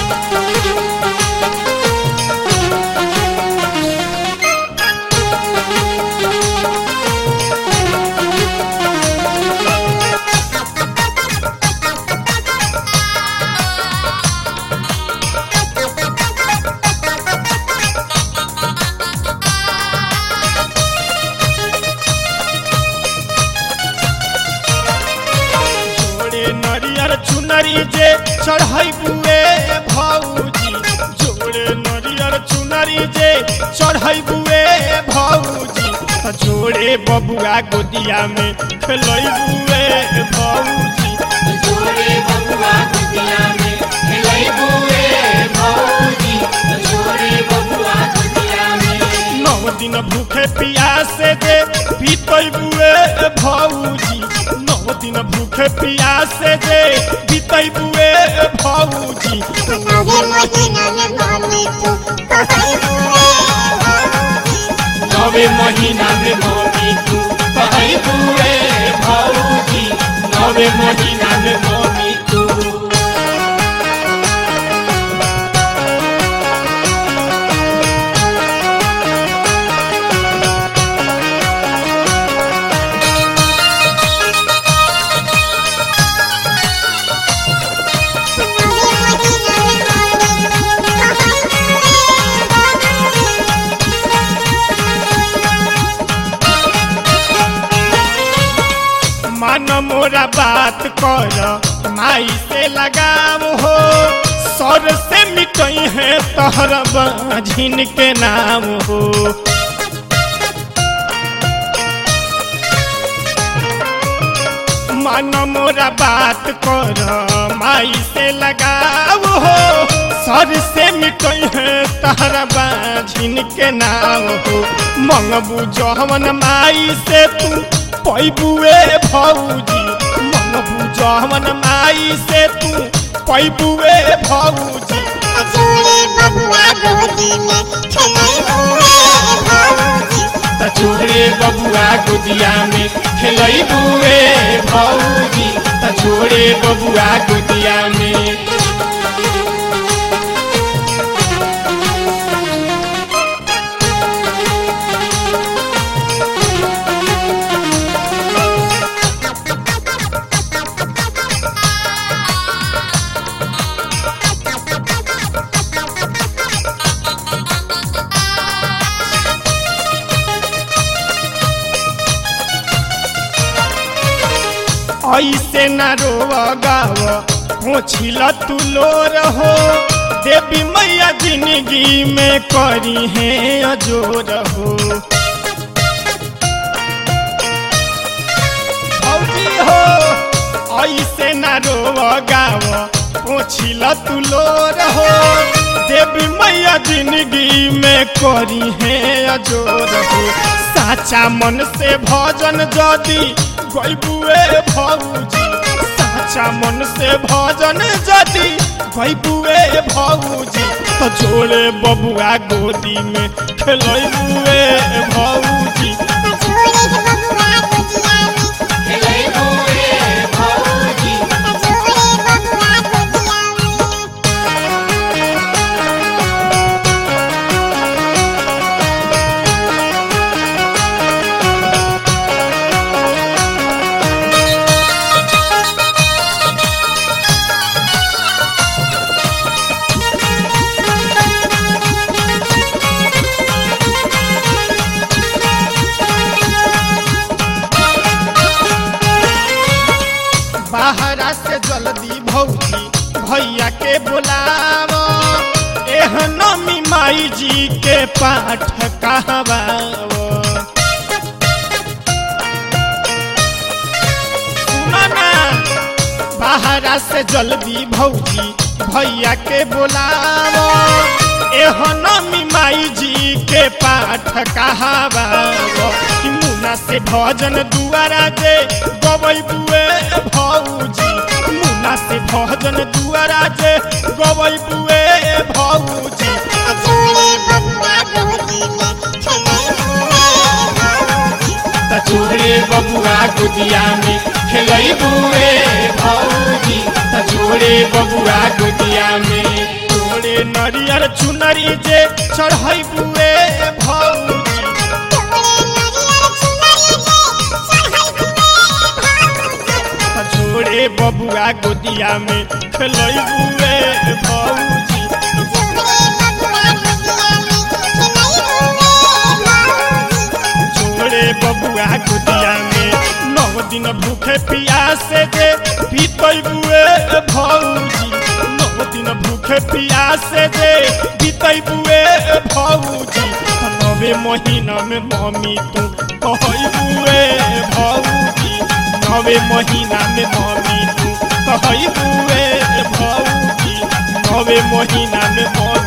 जोड़े नरियर चुनरी जे चढ़ई बुए भौजी जोड़े नरियर चुनरी जे चढ़ई बुए भौजी आ जोड़े बबुआ गोदिया में खेलई बुए भौजी जोड़े बबुआ दुनिया में खेलई बुए भौजी जोड़े बबुआ दुनिया में नौ दिन भूखे प्यासे जे पीतई बुए भौजी नौ दिन भूखे प्यासे जे पीतई बुए भौजी नवे महीना में मम्मी तू कहई बुए नवे महीना में मम्मी तू कहई बुए भौजी नवे महीना में मम्मी तू नवे महीना में मम्मी कहई बुए मान मोरा बात कर माई से लगाव हो सर से मिटई है तहर बाझिन के नाम हो मान मोरा बात कर माई से लगाव हो सर से मिटई है तहर बाझिन के नाम हो मंगबू जहवन माई से तू पैबुए भौजी मंगबू जहवन माई से तू पैबुए भौजी जोड़े बबुआ गोदी में खेलई बुए भौजी त छोड़े बबुआ गोदिया में खेलई बुए भौजी त छोड़े बबुआ गोदिया में ऐसे न रोव गाव पोछिल तू लो रहो देवी मैया जिंदगी में करी है अजोर हो भौजी हो ऐसे न रोव गाव पोछिल तू लो रहो देवी मैया जिंदगी में करी है अजोर हो साचा मन से भजन जदी गईबुए भौजी साचा मन से भजन जदी गईबुए भौजी तो जोड़े बबुआ गोदी में खेलबुए भौजी जोड़े बबुआ गोदिया में खेलई बुए भौजी जोड़े बबुआ गोदिया में बाहरा से जल्दी भौजी भैया के बुलाव एहन मी माई जी के पाठ कहवाव सुनो ना बाहरा से जल्दी भौजी भैया के बुलाव एहन मी माई जी के पाठ कहवाव कि मुना से भजन दुआरा जे गवै बुए भौजी मुना से भजन दुआरा जे गवै बुए भौजी जोड़े बबुआ गोदी में खेलई बुए भौजी त छोड़े बबुआ गोदिया में खेलई बुए भौजी त छोड़े बबुआ गोदिया में नरियर चुनरी जे चढ़ै बुए भौजी जोड़े नरियर चुनरी जे चढ़ै बुए भौजी छोड़े बबुआ गोदिया में खेलै बुए भौजी जोड़े बबुआ गोदिया में खेलै बुए भौजी छोड़े बबुआ गोदिया में नौ दिन भूखे पियासे जे बीतै बुए भौजी नौ दिन भूखे पियासे जे बीतै बुए भौजी नवे महीना में मम्मी तू कहै बुए भौजी नवे महीना में मम्मी तू कहै बुए भौजी नवे महीना में मम्मी